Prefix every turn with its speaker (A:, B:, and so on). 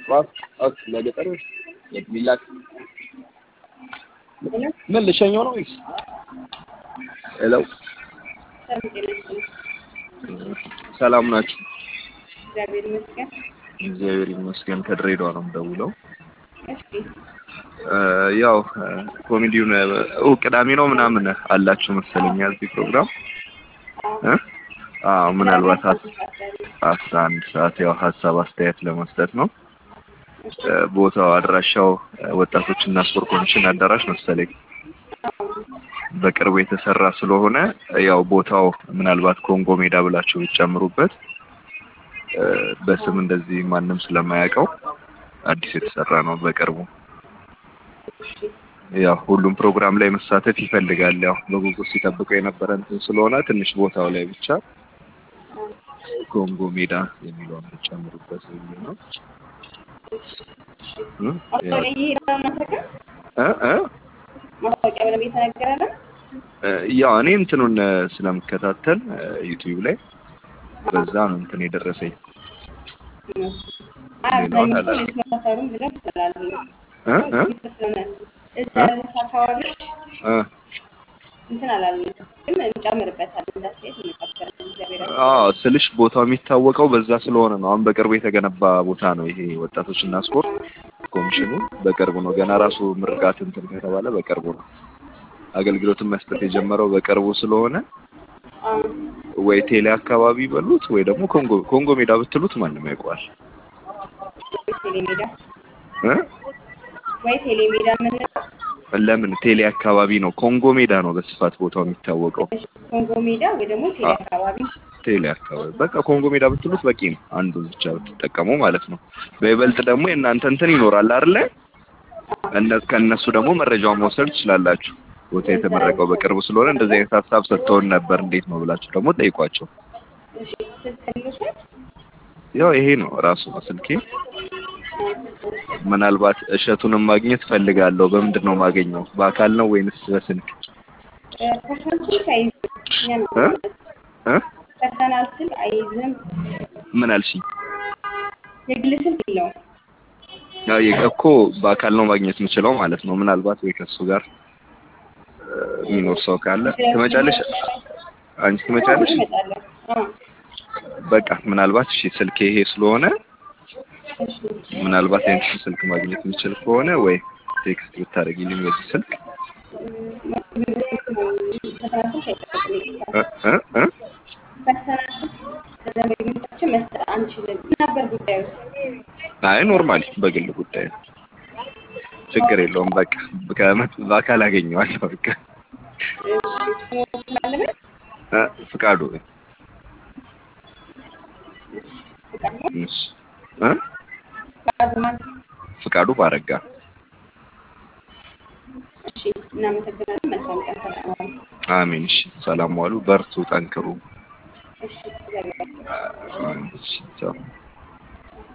A: ለገጠር ሚላክ ምን ልሸኘው ነው ወይስ? ሄሎ ሰላም ናችሁ?
B: እግዚአብሔር ይመስገን።
A: እግዚአብሔር ይመስገን። ከድሬዳዋ ነው የምደውለው።
B: እሺ
A: ያው ኮሜዲውን እሑድ ቅዳሜ ነው ምናምን አላችሁ መሰለኝ እዚህ ፕሮግራም እ አዎ ምናልባት አስራ አንድ ሰዓት ያው ሀሳብ አስተያየት ለመስጠት ነው። ቦታው አድራሻው ወጣቶችና ስፖርት ኮሚሽን አዳራሽ መሰለኝ በቅርቡ የተሰራ ስለሆነ ያው ቦታው ምናልባት ኮንጎ ሜዳ ብላችሁ ብትጨምሩበት በስም እንደዚህ ማንም ስለማያውቀው አዲስ የተሰራ ነው በቅርቡ። ያው ሁሉም ፕሮግራም ላይ መሳተፍ ይፈልጋል። ያው በጉጉት ሲጠብቀው የነበረ እንትን ስለሆነ ትንሽ ቦታው ላይ ብቻ ኮንጎ ሜዳ የሚለውን ብትጨምሩበት የሚል ነው።
B: ማስታወቂያ እየሄደ ነው እናንተ ጋር
A: እ እ
B: ማስታወቂያ በደንብ እየተነገረ ነው።
A: ያው እኔ እንትኑን ስለምከታተል ዩቲዩብ ላይ በዛ ነው እንትን የደረሰኝ።
B: አብዛኞቹ ልትመሳሰሩም ብለው ስላሉ
A: እ እ
B: እዛ ያሉት አካባቢዎች
A: እ
B: እንትን አላለም፣ ግን እንጨምርበታለን። እንዳስተያየት እንቀበላለን። እግዚአብሔር ያው
A: አዎ ስልሽ ቦታው የሚታወቀው በዛ ስለሆነ ነው። አሁን በቅርቡ የተገነባ ቦታ ነው ይሄ ወጣቶችና ስፖርት ኮሚሽኑ በቅርቡ ነው። ገና ራሱ ምርቃት እንትን ከተባለ በቅርቡ ነው። አገልግሎትን መስጠት የጀመረው በቅርቡ ስለሆነ ወይ ቴሌ አካባቢ በሉት ወይ ደግሞ ኮንጎ ኮንጎ ሜዳ ብትሉት ማንም ያውቀዋል
B: ቴሌ ሜዳ
A: እ
B: ወይ ቴሌ ሜዳ የምንለው
A: ለምን ቴሌ አካባቢ ነው። ኮንጎ ሜዳ ነው በስፋት ቦታው የሚታወቀው።
B: ኮንጎ ሜዳ ወይ ደግሞ ቴሌ አካባቢ
A: ቴሌ አካባቢ በቃ ኮንጎ ሜዳ ብትሉት በቂ ነው። አንዱን ብቻ ብትጠቀሙ ማለት ነው። በይበልጥ ደግሞ የእናንተ እንትን ይኖራል አይደለ? እነ ከእነሱ ደግሞ መረጃውን መውሰድ ትችላላችሁ። ቦታ የተመረቀው በቅርቡ ስለሆነ እንደዚህ አይነት ሀሳብ ሰጥተውን ነበር እንዴት ነው ብላችሁ ደግሞ ጠይቋቸው።
B: እሺ ስልክ ልውሰድ?
A: ያው ይሄ ነው ራሱ ነው ስልኬ። ምናልባት እሸቱንም ማግኘት ፈልጋለሁ። በምንድን ነው ማገኘው? በአካል ነው ወይንስ በስልክ?
B: ፐርሰናል ስልክ አይይዝም። እኛ ነው
A: እ እ
B: ፐርሰናል ስልክ አይይዝም።
A: ምን አልሽኝ?
B: የግል ስልክ የለውም።
A: ያው የ- እኮ በአካል ነው ማግኘት የምችለው ማለት ነው። ምናልባት ወይ ከሱ ጋር እ የሚኖር ሰው ካለ ትመጫለሽ? አንቺ ትመጫለሽ?
B: እመጣለሁ። አዎ
A: በቃ ምናልባት እሺ፣ ስልኬ ይሄ ስለሆነ
B: እሺ
A: ምናልባት ያንቺን ስልክ ማግኘት የምችል ከሆነ ወይ ቴክስት ብታደርጊልኝ በዚህ ስልክ
B: ፐርሰናል ስልክ አይጠቀምም።
A: እ እ እ
B: ፐርሰናል ስልክ ለደንበኞቻችን መስጠት አንችልም። ምን ነበር ጉዳዩ?
A: አይ ኖርማሊ በግል ጉዳይ ነው። ችግር የለውም። በቃ ከመ- በአካል አገኘዋለሁ። በቃ
B: እሺ ስሙ ስላለበት
A: እ ፍቃዱ
B: ፍቃድ ነው።
A: እሺ እ
B: ፍቃድ ማን?
A: ፍቃዱ ባረጋ
B: እሺ እናመሰግናለን። መልካም ቀን። ሰላም ዋሉ።
A: አሜን። እሺ ሰላም ዋሉ። በርቱ፣ ጠንክሩ።
B: እሺ እግዚአብሔር ይመስገን።
A: እሺ ቻው።